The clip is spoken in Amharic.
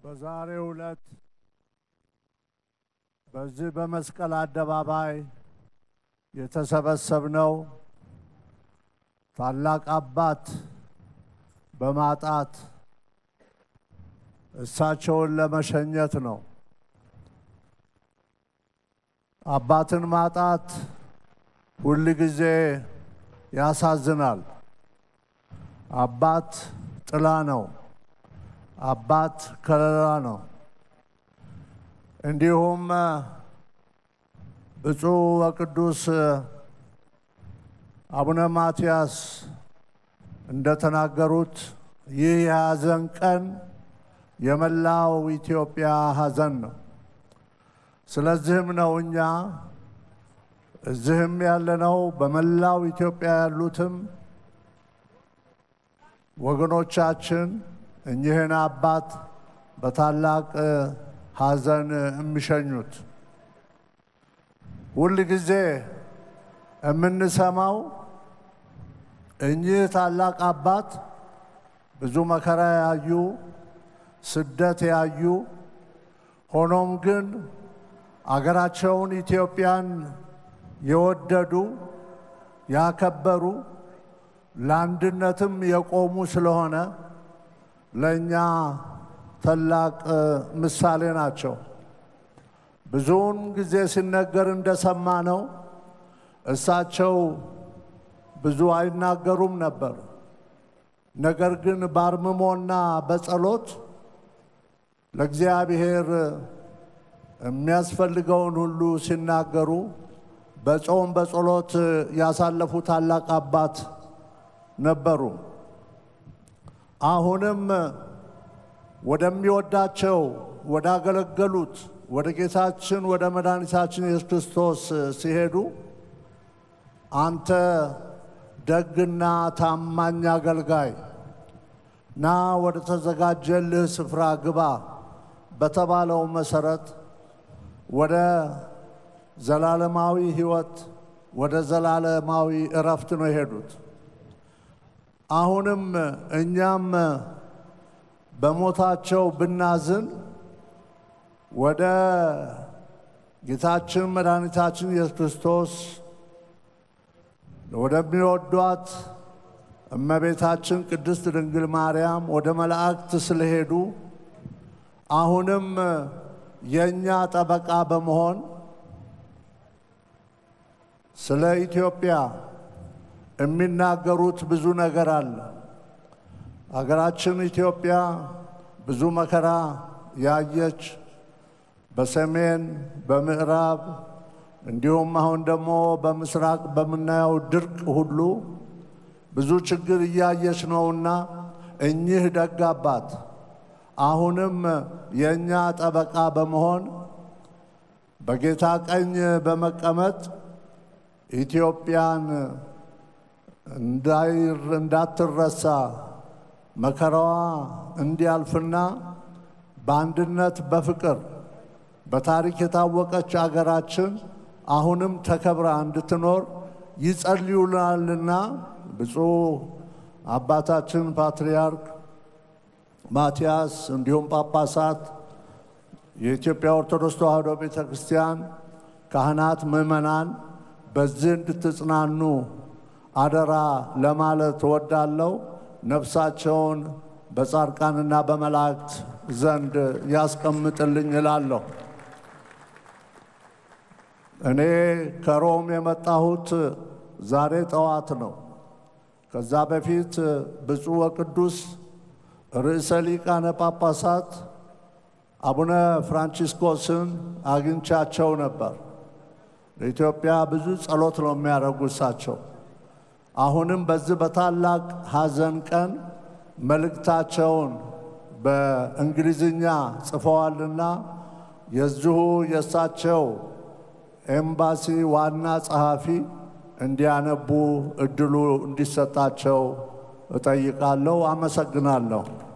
በዛሬው ዕለት በዚህ በመስቀል አደባባይ የተሰበሰብነው ታላቅ አባት በማጣት እሳቸውን ለመሸኘት ነው። አባትን ማጣት ሁል ጊዜ ያሳዝናል። አባት ጥላ ነው። አባት ከለላ ነው። እንዲሁም ብፁዕ ወቅዱስ አቡነ ማትያስ እንደተናገሩት ይህ የሐዘን ቀን የመላው ኢትዮጵያ ሐዘን ነው። ስለዚህም ነው እኛ እዚህም ያለነው በመላው ኢትዮጵያ ያሉትም ወገኖቻችን እኚህን አባት በታላቅ ሐዘን የሚሸኙት ሁል ጊዜ የምንሰማው እኚህ ታላቅ አባት ብዙ መከራ ያዩ፣ ስደት ያዩ፣ ሆኖም ግን አገራቸውን ኢትዮጵያን የወደዱ ያከበሩ፣ ለአንድነትም የቆሙ ስለሆነ ለእኛ ታላቅ ምሳሌ ናቸው። ብዙውን ጊዜ ሲነገር እንደሰማ ነው እሳቸው ብዙ አይናገሩም ነበር። ነገር ግን በአርምሞና በጸሎት ለእግዚአብሔር የሚያስፈልገውን ሁሉ ሲናገሩ በጾም በጸሎት ያሳለፉ ታላቅ አባት ነበሩ። አሁንም ወደሚወዳቸው ወዳገለገሉት ወደ ጌታችን ወደ መድኃኒታችን ኢየሱስ ክርስቶስ ሲሄዱ አንተ ደግና ታማኝ አገልጋይ ና ወደ ተዘጋጀልህ ስፍራ ግባ በተባለው መሰረት ወደ ዘላለማዊ ሕይወት ወደ ዘላለማዊ እረፍት ነው የሄዱት። አሁንም እኛም በሞታቸው ብናዝን ወደ ጌታችን መድኃኒታችን ኢየሱስ ክርስቶስ ወደሚወዷት እመቤታችን ቅድስት ድንግል ማርያም ወደ መላእክት ስለሄዱ አሁንም የእኛ ጠበቃ በመሆን ስለ ኢትዮጵያ የሚናገሩት ብዙ ነገር አለ። አገራችን ኢትዮጵያ ብዙ መከራ ያየች በሰሜን በምዕራብ እንዲሁም አሁን ደግሞ በምስራቅ በምናየው ድርቅ ሁሉ ብዙ ችግር እያየች ነውና እኚህ ደግ አባት አሁንም የእኛ ጠበቃ በመሆን በጌታ ቀኝ በመቀመጥ ኢትዮጵያን እንዳትረሳ መከራዋ እንዲያልፍና በአንድነት በፍቅር በታሪክ የታወቀች አገራችን አሁንም ተከብራ እንድትኖር ይጸልዩልናልና ብፁዕ አባታችን ፓትርያርክ ማትያስ እንዲሁም ጳጳሳት፣ የኢትዮጵያ ኦርቶዶክስ ተዋሕዶ ቤተ ክርስቲያን ካህናት፣ ምዕመናን በዚህ እንድትጽናኑ አደራ ለማለት እወዳለሁ። ነፍሳቸውን በጻድቃንና በመላእክት ዘንድ ያስቀምጥልኝ እላለሁ። እኔ ከሮም የመጣሁት ዛሬ ጠዋት ነው። ከዛ በፊት ብፁዕ ወቅዱስ ርዕሰ ሊቃነ ጳጳሳት አቡነ ፍራንቺስኮስን አግኝቻቸው ነበር። ለኢትዮጵያ ብዙ ጸሎት ነው የሚያደርጉ እሳቸው። አሁንም በዚህ በታላቅ ሐዘን ቀን መልእክታቸውን በእንግሊዝኛ ጽፈዋልና የዚሁ የእሳቸው ኤምባሲ ዋና ጸሐፊ እንዲያነቡ እድሉ እንዲሰጣቸው እጠይቃለሁ። አመሰግናለሁ።